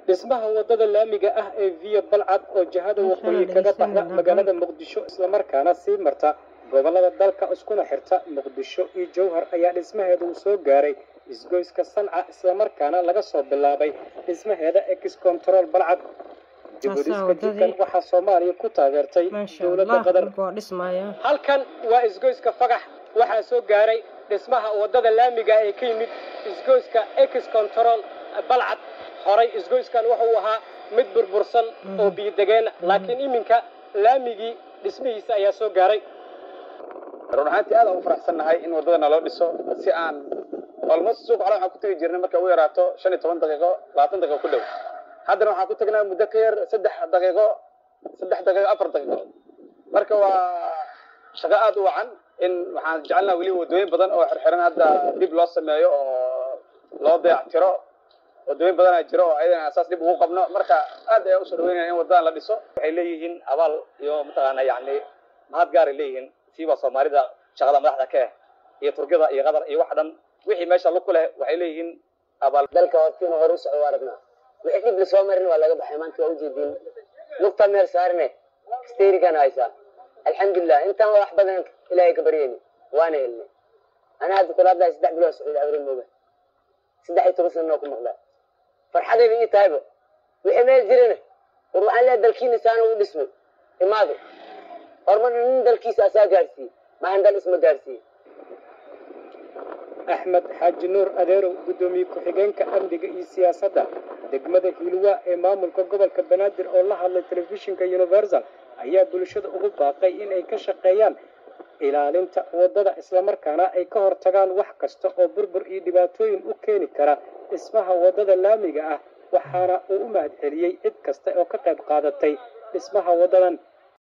dhismaha wadada laamiga ah ee viya balcad oo jihada waqooyi kaga baxda magaalada muqdisho islamarkaana sii marta gobolada dalka iskuna xirta muqdisho iyo jowhar ayaa dhismaheeda uu soo gaaray isgoyska sanca islamarkaana laga soo bilaabay dhismaheeda ex control balcad dibudhiska jidkan waxaa soomaaliya ku taageertay dowladda qatar halkan waa isgoyska fagax waxaa soo gaaray dhismaha wadada laamiga ee ka yimid isgoyska ex control balcad horay isgoyskan wuxuu ahaa mid burbursan oo biyodegeena laakiin iminka laamigii dhismihiisa ayaa soo gaaray run ahaantii aad aan u faraxsannahay in waddadana loo dhiso si aan almost suuq hore waxaan ku tegi jirnay marka ugu yaraato shan iyo toban daqiiqo labaatan daqiiqo ku dhow haddana waxaan ku tegnaa muddo ka yar saddex daqiiqo saddex daqiiqo afar daqiiqo marka waa shaqo aad u wacan in waxaan jecelnaha weliba waddooyin badan oo xirxiran hadda dib loo sameeyo oo loo dayactiro waddooyin badanaa jiro oo ayadana asaas dib ugu qabno marka aad ayaa usoo dhaweynaya in waddadan la dhiso waxay leeyihiin abaal iyo mataqaana yani mahad gaaray leeyihiin siiba soomaalida shaqada madaxda ka ah iyo turkida iyo qatar iyo wax dhan wixii meesha lug ku leh waxay leeyihiin abaal dalka hortiina hore u socdo aragnaa wixii dhib lasoo marin waa laga baxay maanta waa ujeediin lugta meel saarne steerigan haysaa alxamdulilah intaan wax badan ilaahay ka baryayni waana helnay ana hadda kula hadlahay saddex bilood socda awre mooga saddex iyo toban sana oo ku maqlaa farxadayba ii tahayba wixii meel jirana war waxaan leeyahay dalkiina saana u dhismay imaado horumar nin dalkiisa asaa gaarsiiyey maahan dal isma gaarsiiye axmed xaaji nuur adeerow guddoomiye ku-xigeenka amniga iyo siyaasadda degmada hiilwa ee maamulka gobolka banaadir oo la hadlay telefishinka universal ayaa bulshada ugu baaqay in ay ka shaqeeyaan ilaalinta waddada islamarkaana ay ka hortagaan wax kasta oo burbur iyo dhibaatooyin u keeni kara dhismaha waddada laamiga ah waxaana uu u mahad celiyey cid kasta oo ka qayb qaadatay dhismaha waddadan